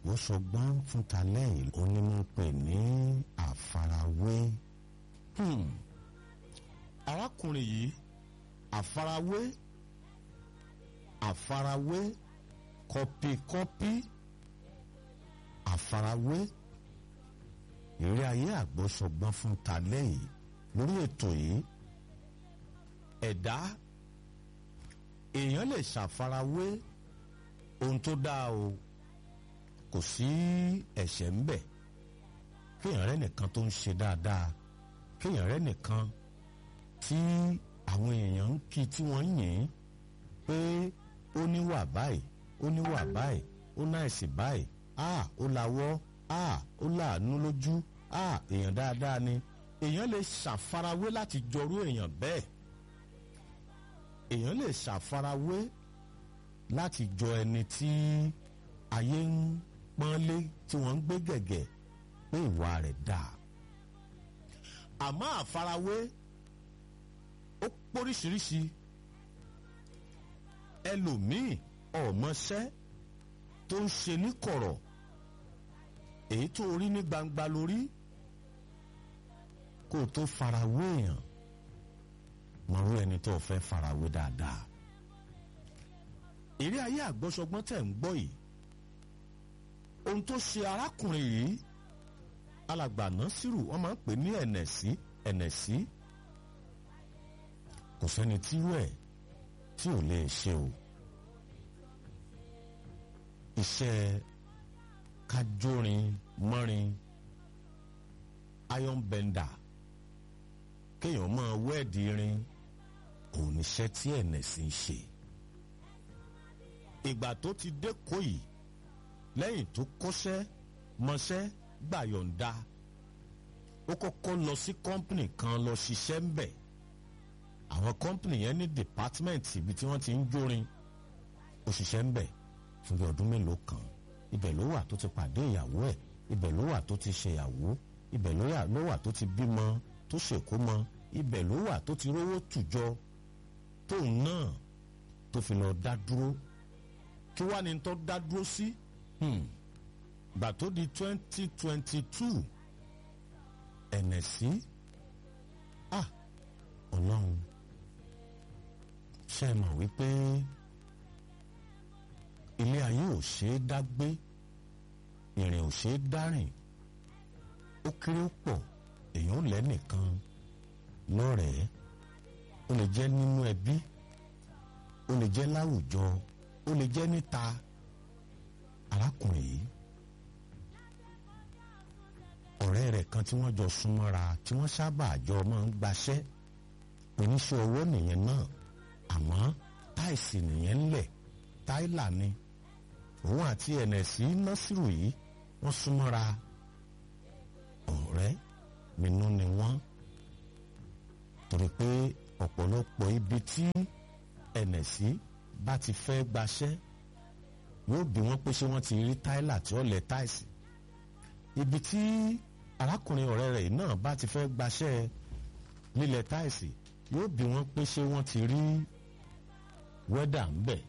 àgbọ́sọgbọ́n fún talẹ́ yìí ó ní mo pè ní àfarawé. Hmm. arákùnrin yìí àfarawé àfarawé kọpikọpi àfarawé ìrírí ayé àgbọ́sọgbọ́n fún talẹ́ yìí lórí ètò yìí ẹ̀dá èèyàn lè ṣàfarawé ohun tó dáa o kò sí ẹ̀ṣẹ̀ ń bẹ̀ kéèyàn rẹ́ nìkan tó ń ṣe dáadáa kéèyàn rẹ́ nìkan tí àwọn èèyàn ń kí tí wọ́n ń yìn pé ó níwà báyìí ó níwà báyìí ó náìsì báyìí a ó lawọ́ a ó láàánú lójú a èèyàn dáadáa ni èèyàn lè ṣàfarawé láti jọrú èèyàn bẹ́ẹ̀ èèyàn lè ṣàfarawé láti jọ ẹni tí ayé ń pọ́nlé tí wọ́n ń gbé gẹ̀gẹ̀ pé ìwà rẹ̀ dáa àmọ́ àfarawé ó póríṣiríṣi ẹlòmíì ọ̀mọṣẹ́ tó ń ṣe ní kọ̀rọ̀ èyí tó rí ní gbangba lórí kó o tó farawé èèyàn mọ̀rú ẹni tó fẹ́ farawé dáadáa eré ayé àgbọ́sọgbọ́n tẹ̀ ń gbọ́ yìí ohun tó ṣe arákùnrin yìí alàgbà Násírù wọ́n máa ń pè ní ẹ̀nẹ̀sí ẹ̀nẹ̀sí kò sẹ́ni tírú ẹ̀ tí ò lè ṣe o iṣẹ́ kájórin mọ́rin iron bender kéèyàn máa wẹ́ẹ̀dì irin òun níṣẹ́ tí ẹ̀nẹ̀sí ń ṣe ìgbà tó ti dé kóyì lẹ́yìn tó kọ́ṣẹ́ mọṣẹ́ gbàyọ̀ǹda ó kọ́kọ́ lọ sí kọ́ńpìnì kan lọ ṣiṣẹ́ ń bẹ̀ àwọn kọ́ńpìnì yẹn ní dìpátímẹ́ǹtì ibi tí wọ́n ti ń jórin ó ṣiṣẹ́ ń bẹ̀ fún bí ọdún mélòó kan ibẹ̀ ló wà tó ti pàdé ìyàwó ẹ̀ ibẹ̀ ló wà tó ti ṣèyàwó ibẹ̀ ló wà tó ti bímọ tó ṣèkómọ ibẹ̀ ló wà tó ti rówó tùjọ tóun náà tó fi lọ dá dúró kí wàá ní tó dá dúró sí gbà tó di twenty twenty two ẹ̀nẹ̀sí ah ọlọ́run ṣe é mọ̀ wípé ilé ayé ò ṣe é dá gbé ìrìn ò ṣe é dárìn ó kéré pọ̀ èèyàn ò lẹ́nìkan lọ́rẹ̀ẹ́ ó lè jẹ́ nínú ẹbí ó lè jẹ́ láwùjọ ó lè jẹ́ níta arákùnrin yìí ọ̀rẹ́ rẹ̀ kan tí wọ́n jọ súnmọ́ra tí wọ́n sábà jọ máa ń gbaṣẹ́ oníṣẹ́ owó nìyẹn náà àmọ́ táìsì nìyẹn ńlẹ̀ táìlà ni òun àti ẹ̀nẹ̀sí násìrò yìí wọ́n súnmọ́ra ọ̀rẹ́ nínú ni wọ́n torí pé ọ̀pọ̀lọpọ̀ ibi tí ẹ̀nẹ̀sí bá ti fẹ́ gbaṣẹ́ yóò bí wọ́n pé ṣé wọ́n ti rí táìlà tí ó lẹ̀ táìsì ibi tí arákùnrin ọ̀rẹ́ rẹ̀ náà bá ti fẹ́ gbaṣẹ́ lílẹ̀ táìsì yóò bí wọ́n pé ṣé wọ́n ti rí wẹ́dà ń bẹ̀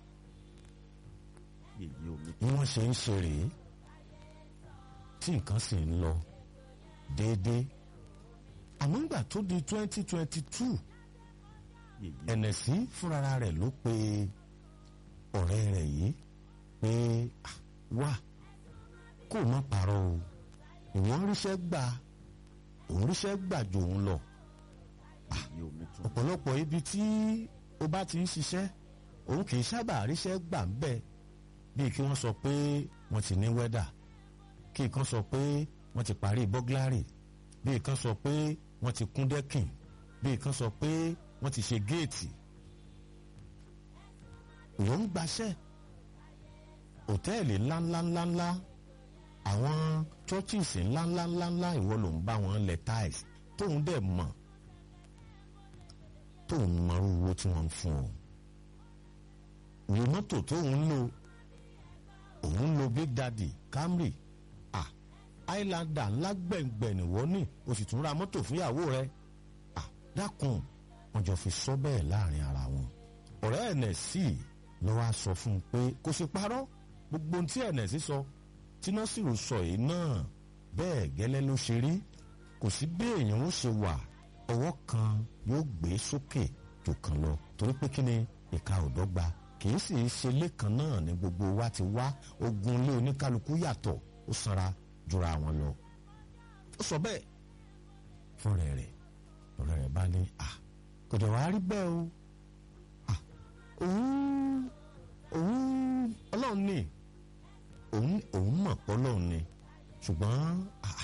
bí wọ́n ṣe ń ṣe rèé tí nǹkan sì ń lọ déédéé àmọ́ ńgbà tó di twenty twenty two ẹ̀nẹ̀sí fúnra rẹ̀ ló pe ọ̀rẹ́ rẹ̀ yìí pé wá kó o má parọ́ o ìwọ́n ríṣẹ́ gbà òun ríṣẹ́ gbà jò òun lọ ọ̀pọ̀lọpọ̀ ibi tí o bá ti ń ṣiṣẹ́ òun kì í sábà ríṣẹ́ gbà ń bẹ̀ bíi kí wọ́n sọ pé wọ́n ti ní wẹ́dà kí kan sọ pé wọ́n ti parí bọ́gláàrì bíi kan sọ pé wọ́n ti kún dẹ́kìn bíi kan sọ pé wọ́n ti ṣe géètì ìwọ ń gbaṣẹ́ hòtẹ́ẹ̀lì ńláńláńláńlá àwọn churches ńláńláńláńlá ìwọ ló ń bá wọn lẹ̀ tiles tóun dẹ̀ mọ̀ tóun mọrú owó tí wọ́n ń fún ọ ìwé mọ́tò tóun ń lò òun ń lo big daddy camry ah highlander ńlá gbẹ̀ngbẹ̀ nìwọ ní o sì tún ra mọ́tò fúnyàwó rẹ ah dákun wọ́n jọ fi sọ bẹ́ẹ̀ láàrin ara wọn ọ̀rẹ́ ẹ̀nẹ̀sì ló wá sọ fún un pé kò sí parọ́ gbogbo ohun tí ẹ̀nẹ̀sì sọ tí násìrò sọ yìí náà bẹ́ẹ̀ gẹ́lẹ́ ló ṣe rí kò sí bí èèyàn ó ṣe wà ọwọ́ kan yóò gbé sókè jù kan lọ torí pé kí ni ìka ò dọ́gba kì í sì ṣe lẹ́kan náà ni gbogbo wa ti wá ogun ilé oníkálukú yàtọ̀ ó sanra jura wọn lọ. ó sọ bẹ́ẹ̀ fúnra rẹ̀ ọ̀rẹ́ rẹ̀ bá ní à kò dẹ̀ wá rí bẹ́ẹ̀ o à òun òun ọlọ́run ni òun òun mọ̀ pé ọlọ́run ni ṣùgbọ́n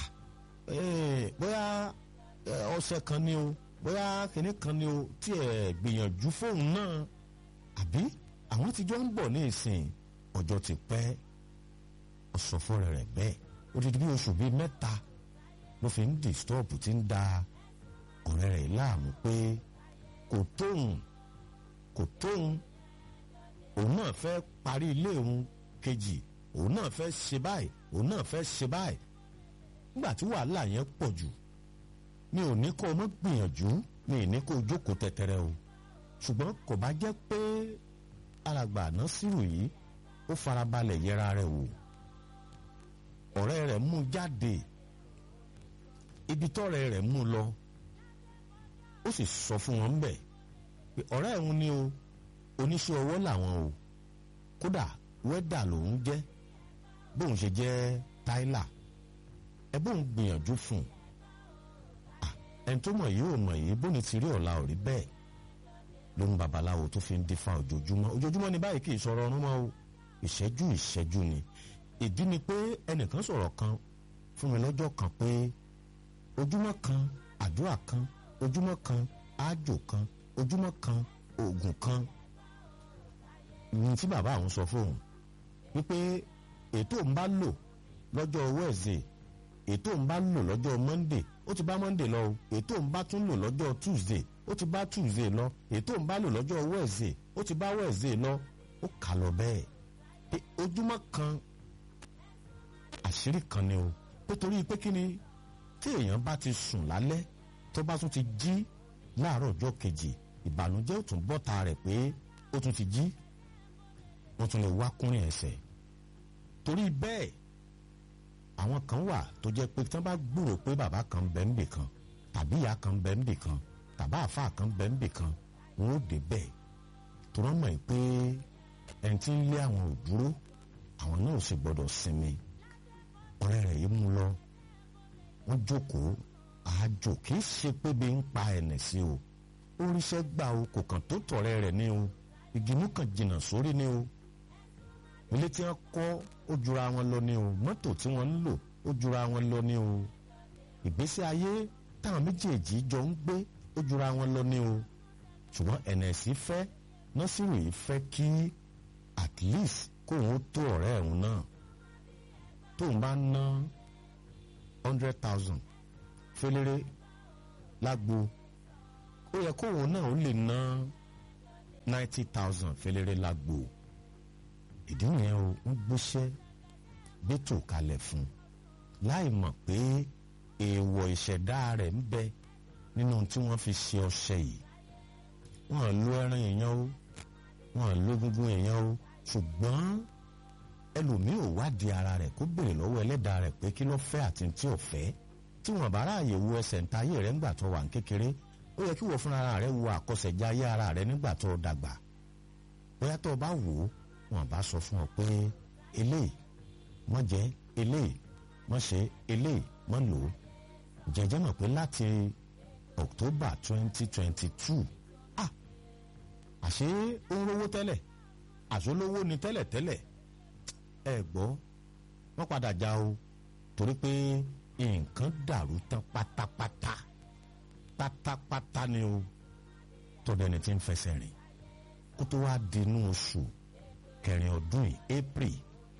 bóyá ọ̀sẹ̀ kan ni o bóyá kìnní kan ni o tí ẹ gbìyànjú fóun náà àbí àwọn tí jọ ń bọ̀ ní ìsìn ọjọ́ ti pẹ́ ọ̀sọ̀ fúnra rẹ̀ bẹ́ẹ̀ ó ti di bí oṣù bíi mẹ́ta ló fi ń disturb tí ń da ọ̀rẹ́ rẹ̀ láàmú pé kò tóun kò tóun òun náà fẹ́ parí ilé òun kejì òun náà fẹ́ ṣe báyìí òun náà fẹ́ ṣe báyìí nígbà tí wàhálà yẹn pọ̀ jù mi ò ní kó o mọ́ gbìyànjú mi ì ní kó o jókòó tẹ̀tẹ̀rẹ̀ o ṣùgbọ́n kò bá jẹ́ pé alàgbà Násírù yìí ó farabalẹ̀ yẹra rẹ̀ wò ọ̀rẹ́ rẹ̀ mú jáde ibi tọ́rẹ́ rẹ̀ mú lọ ó sì sọ fún wọn bẹ́ẹ̀ pé ọ̀rẹ́ òun ni o oníṣẹ́ ọwọ́ làwọn o kódà wẹ́dà lòun jẹ́ bóun ṣe jẹ́ táìlà ẹ bóun gbìyànjú fún un ẹni tó mọ̀ yìí ò mọ̀ yìí bóni ti rí ọ̀la ò rí bẹ́ẹ̀ ló ń babaláwo tó fi ń dífá ojoojúmọ́ ojoojúmọ́ ni báyìí kì í sọ̀rọ̀ ọ̀run mọ́ o ìṣẹ́jú ìṣẹ́jú ni ìdí ni pé ẹnìkan sọ̀rọ̀ kan fún mi lọ́jọ́ kan pé ojúmọ́ kan àdúrà kan ojúmọ́ kan ájò kan ojúmọ́ kan oògùn kan ní tí bàbá àwọn sọ fóun wípé ètò ń bá lò lọ́jọ́ Wednesday ètò ń bá lò lọ́jọ́ Monday ó ti bá Monday lọ o ètò ń bá tún lò lọ́jọ́ Tuesday ó ti bá Tuesday lọ ètò ń bá lò lọ́jọ́ Wednesday ó ti bá Wednesday lọ ó kà lọ bẹ́ẹ̀ pé ojúmọ́ kan àṣírí kan ni o pé torí pé kí ni tí èèyàn bá ti sùn lálẹ́ tó bá tún ti jí láàárọ̀ ọjọ́ kejì ìbànújẹ́ ò tún bọ́ta rẹ̀ pé ó tún ti jí wọ́n tún lè wá kúnrin ẹsẹ̀ torí bẹ́ẹ̀ àwọn kan wà tó jẹ́ pé tí wọ́n bá gbúrò pé bàbá kan bẹ́ ń bì kan tàbí ìyá kan bẹ́ ń bì kan tàbí àáfàá kan bẹ́ ń bì kan wọ́n ó dé bẹ́ẹ̀ tó rán mọ̀ pé ẹni tí ń lé àwọn ò dúró àwọn náà ò sì gbọ́dọ̀ sinmi ọ̀rẹ́ rẹ̀ yìí mú lọ wọ́n jókòó àjò kì í ṣe pé bí ń pa ẹ̀nẹ̀ sí o ó ríṣẹ́ gbà o kò kàn tó tọ̀rẹ́ rẹ̀ ní o ìgbìmú kan jìnnà sórí ní o ilé tí wọ́n kọ́ ó jura wọn lọ ní o mọ́tò tí wọ́n ń lò ó jura wọn lọ ní o ìgbésí ayé táwọn méjèèjì jọ ń gbé ó jura wọn lọ ní o ṣùgbọ́n ẹ̀nẹ̀sì fẹ́ nọ́sìrì yìí fẹ́ kí at least kóun ó tó ọ̀rẹ́ ẹ̀hún náà tóun bá ná hundred thousand fẹlẹ́rẹ́ lágbo ó yẹ kóun náà ó lè ná ninety thousand fẹlẹ́rẹ́ lágbo ìdí yẹn o ń gbéṣẹ́ gbẹ́tò kalẹ̀ fún láì mọ̀ pé èèwọ̀ ìṣẹ̀dá rẹ̀ ń bẹ nínú tí wọ́n fi ṣe ọṣẹ yìí wọ́n lo ẹran èèyàn o wọ́n lo egungun èèyàn o ṣùgbọ́n ẹlòmíì ò wádìí ara rẹ̀ kó béèrè lọ́wọ́ ẹlẹ́dàá rẹ̀ pé kí ló fẹ́ àti tí ò fẹ́ tí wọ́n bá ráàyè wo ẹsẹ̀ ńta ayé rẹ̀ ńgbà tó wà ń kékeré ó yẹ kí wọ́n fúnra rẹ̀ wo àkọsẹ̀já ayé ara rẹ̀ nígbà tó dàgbà bóyá tó o bá wò ó wọ́n bá sọ fún ọ pé eléyìí mọ́ jẹ́ eléyìí mọ́ ṣe eléyìí mọ́ lò ó jẹjẹ́ mọ̀ pé láti October twenty twenty two ah àṣé ó ń rówó tẹ́lẹ̀ àṣólówó ni tẹ́lẹ̀ tẹ́lẹ̀ ẹ gbọ́ wọ́n padà já o torí pé nǹkan dàrú tán pátápátá pátápátá ni o tọ́dẹ̀ni tí ń fẹsẹ̀ rìn kó tó wá di inú oṣù kẹrin ọdún yìí April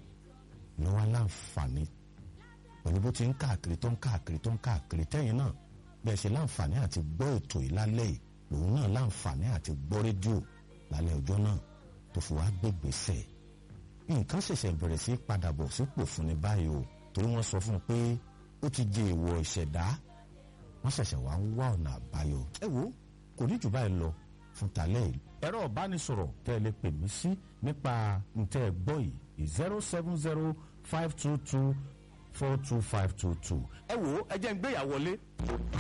ló wá láǹfààní pẹ̀lú bó ti ń káàkiri tó ń káàkiri tó ń káàkiri tẹ́yìn náà bẹ́ẹ̀ ṣe láǹfààní àti gbọ́ ètò yìí lálẹ́ yìí lòun náà láǹfààní àti gbọ́ rédíò lálẹ́ ọjọ́ náà tó fi wá gbégbèsè nǹkan ṣẹ̀ṣẹ̀ bẹ̀rẹ̀ sí padà bọ̀ sípò fún ni báyìí o torí wọ́n sọ fún un pé ó ti jẹ èèwọ̀ ìṣẹ̀dá wọ́n ṣẹ̀ṣẹ̀ wá ń wá ọ̀nà àbáyọ. ẹ wo kò ní jù báyìí lọ fún tàlẹ́ yìí. ẹ̀rọ ìbánisọ̀rọ̀ tẹ́ ẹ lè pè mí sí nípa ntẹ́ ẹ gbọ́ yìí zero seven zero five two two four two five two two. ẹ wo ẹ jẹ́ ń gbéyàwó lé.